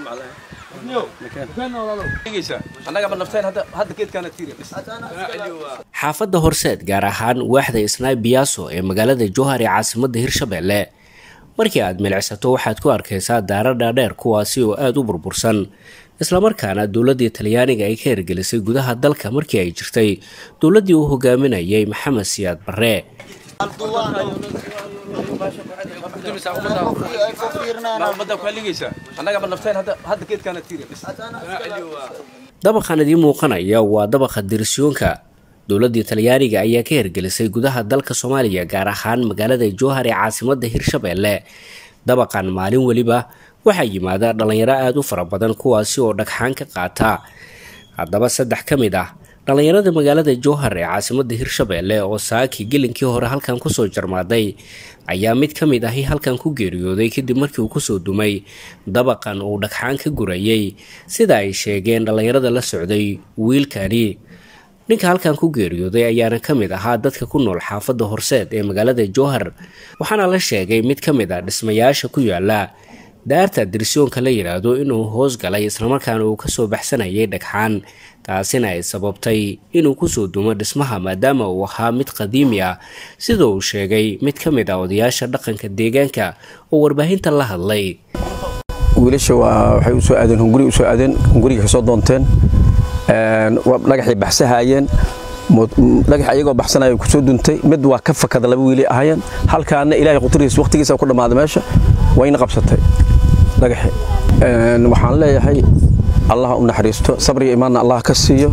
xaafadda horseed gaar ahaan waaxda isnaay biyaaso ee magaalada jowhar ee caasimadda hirshabelle markii aad milicsato waxaad ku arkaysaa daara dhaadheer kuwaasi oo aada u burbursan islamarkaana dowladdii talyaaniga ay ka hirgelisay gudaha dalka markii ay jirtay dowladdii uu hogaaminayay maxamed siyaad barre dabaqan idiin muuqanaya waa dabaqa dirisyoonka dowladdii talyaaniga ayaa ka hirgelisay gudaha dalka soomaaliya gaar ahaan magaalada jowhar ee caasimadda hirshabelle dabaqan maalin weliba waxaa yimaada dhallinyaro aada u fara badan kuwaasi oo dhagxaan ka qaata haddaba saddex ka mid ah dhallinyarada magaalada jowhar ee caasimadda hirshabelle oo saaki gelinkii hore halkan kusoo jarmaaday ayaa mid ka mid ahi halkan ku geeriyooday kadib markii uu kusoo dumay dabaqan uu dhagxaan ka gurayay sida ay sheegeen dhallinyarada la socday wiilkani ninka halkan ku geeriyooday ayaana ka mid ahaa dadka ku nool xaafadda horseed ee magaalada jowhar waxaana la sheegay mid ka mid ah dhismayaasha ku yaala daarta dirisyoonka la yidhaahdo inuu hoos galay islamarkaana uu kasoo baxsanayay dhagxaan taasina ay sababtay inuu kusoo dumo dhismaha maadaama uu ahaa mid qadiimi ah sida uu sheegay mid ka mid ah odayaasha dhaqanka deegaanka oo warbaahinta la hadlay wiilasha waxay usoo aadeen hunguri usoo aadeen hunguriga kasoo doonteen dhagaxay baxsahaayeen dhagax ayagoo baxsanaya kusoo duntay mid waa ka fakada laba wiili ahayeen halkaana ilaahay quturihiis waqtigiisa ku dhammaaday meesha wayna qabsatay dhagaxi waxaan leeyahay allah u naxariisto sabriga imaanna allah ka siiyo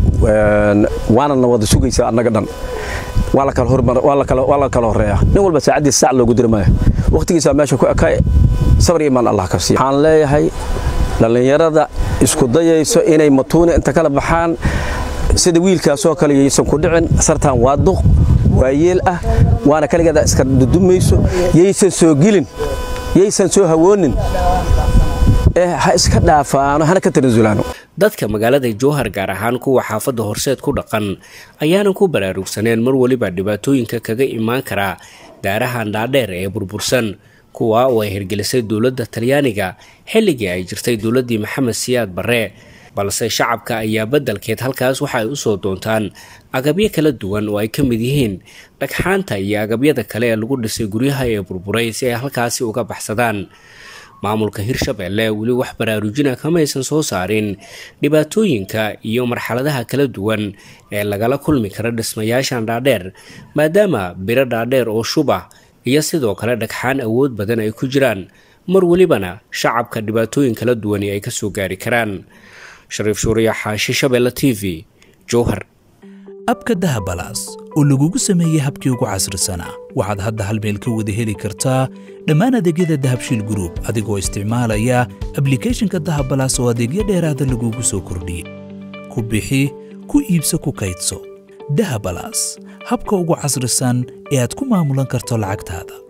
waana na wada sugaysaa annaga dhan waa la kala horeeya nin walba saacaddiisa sac loogu diri maayo waqtigiisa meesha ku ekaay sabriga imaan allah ka siiyo waxaan leeyahay dhallinyarada isku dayayso inay matuuna inta kala baxaan sida wiilkaasoo kale yaysan ku dhicin sartaan waa duq waa yeel ah waana kaligeeda iska dudumayso yaysan soo gelin yaysan soo hawoonin ee ha iska dhaafaano hana ka tanasulaano dadka magaalada jowhar gaar ahaan kuwa xaafadda horseed ku dhaqan ayaanan ku baraarugsaneen mar weliba dhibaatooyinka kaga imaan karaa daarahan dhaadheer ee burbursan kuwa oo ay hirgelisay dowladda talyaaniga xilligii ay jirtay dowladdii maxamed siyaad barre balse shacabka ayaa beddelkeed halkaas waxa ay usoo doontaan agabyo kala duwan oo ay ka mid yihiin dhagxaanta iyo agabyada kale ee lagu dhisay guryaha ee burburay si ay halkaasi uga baxsadaan maamulka hirshabelle weli wax baraarujina kamaysan soo saarin dhibaatooyinka iyo marxaladaha kala duwan ee lagala kulmi kara dhismayaashan dhaadheer maadaama biro dhaadheer oo shubah iyo sidoo kale dhagxaan awood badan ay ku jiraan mar welibana shacabka dhibaatooyin kala duwani ay kasoo gaari karaan shariif shuuriya xaashi shabeelle t v jowhar abka dahabalaas oo lagugu sameeyey habkii ugu casrisanaa waxaad hadda hal meel ka wada heli kartaa dhammaan adeegyada dahabshiil gruub adigoo isticmaalaya ablikhethonka dahabalaas oo adeegyo dheeraada lagugu soo kordhiyey ku bixi ku iibso ku kaydso dahabalaas habka ugu casrisan ee aad ku maamulan karto lacagtaada